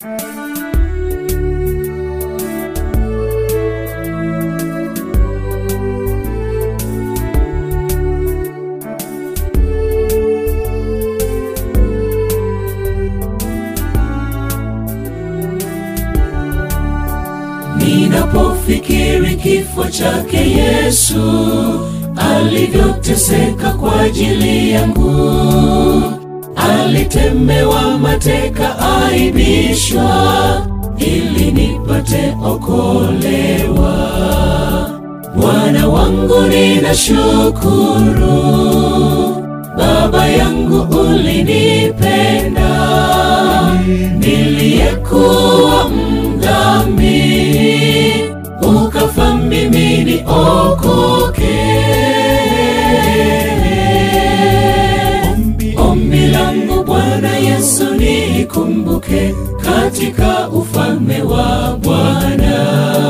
Ninapofikiri kifo chake Yesu alivyoteseka kwa ajili yangu, alitemewa mateka, aibishwa ili nipate okolewa. Bwana wangu ninashukuru, Baba yangu ulinipenda, niliyekuwa mdhambi, ukafa mimi niokoke. Ombi langu Bwana Yesu nikumbuke katika ufalme wa Bwana.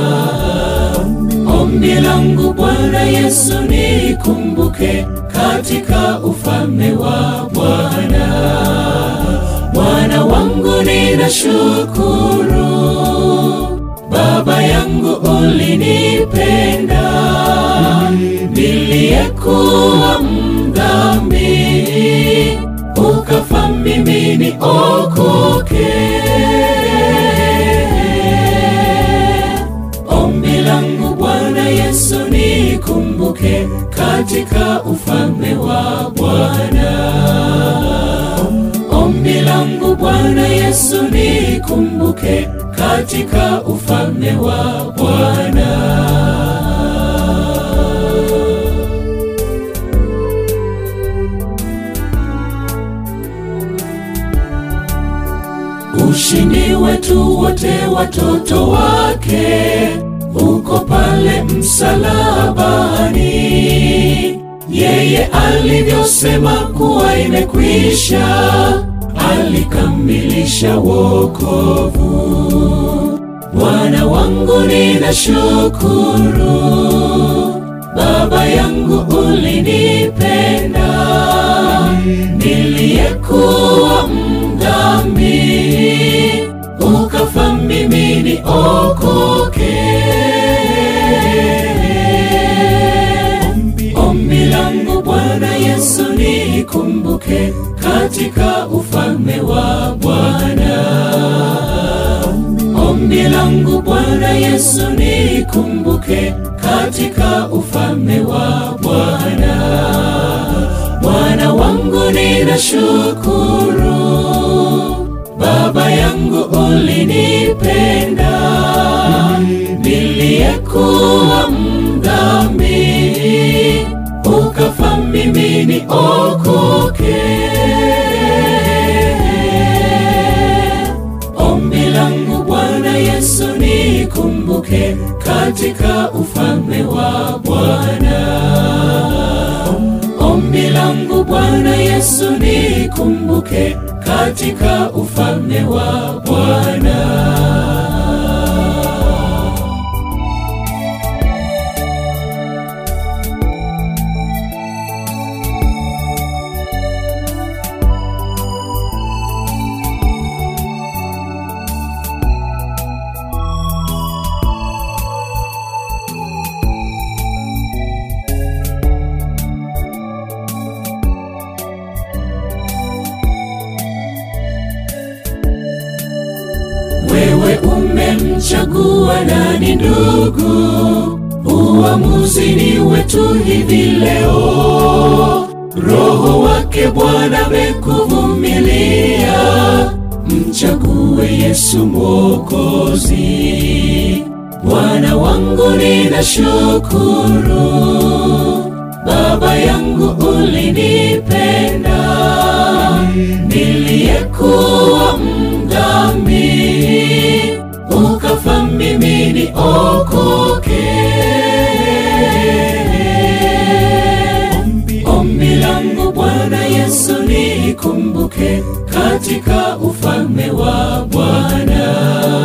Ombi langu Bwana Yesu nikumbuke katika ufalme wa Bwana. Bwana wangu ninashukuru, Baba yangu ulinipenda, niliyekuwa mdhambi, ukafa mimi niokoke. Ombi langu Bwana Yesu nikumbuke katika ufalme wa Bwana. Ombi langu Bwana Yesu nikumbuke katika ufalme wa Bwana. Ushindi wetu wote watoto wake uko pale msalabani. Yeye alivyosema kuwa imekwisha, alikamilisha wokovu. Bwana wangu ninashukuru, Baba yangu ulinipenda, niliyekuwa mdhambi, ukafa mimi niokoke. Ombi langu Bwana Yesu nikumbuke katika ufalme wa Bwana. Ombi langu Bwana Yesu nikumbuke katika ufalme wa Bwana. Bwana wangu ninashukuru, Baba yangu ulinipenda, niliyekuwa mdhambi, ukafa mimi niokoke. Ombi langu Bwana Yesu nikumbuke katika ufalme wa Bwana. Ombi langu Bwana Yesu nikumbuke katika ufalme wa Bwana. Wewe umemchagua nani ndugu? Uamuzi ni wetu hivi leo. Roho wake Bwana amekuvumilia, mchague Yesu Mwokozi. Bwana wangu ninashukuru, Baba yangu ulinipenda, niliyekuwa mdhambi, ukafa mimi niokoke. Ombi langu Bwana Yesu nikumbuke katika ufalme wa Bwana.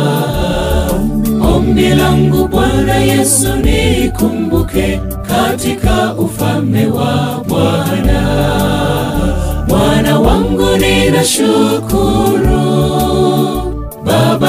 Ombi langu Bwana Yesu nikumbuke katika ufalme wa Bwana. Bwana wangu ninashukuru, Baba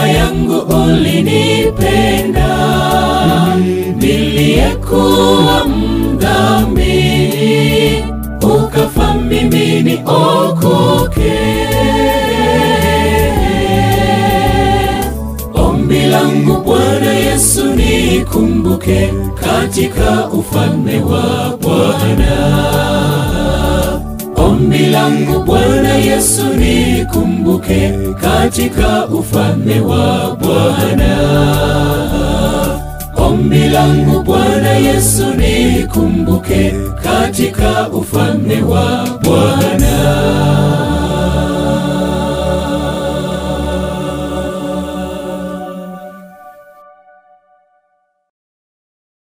nikumbuke katika ufalme wa Bwana. Ombi langu Bwana Yesu nikumbuke katika ufalme wa Bwana. Ombi langu Bwana Yesu nikumbuke katika ufalme wa Bwana.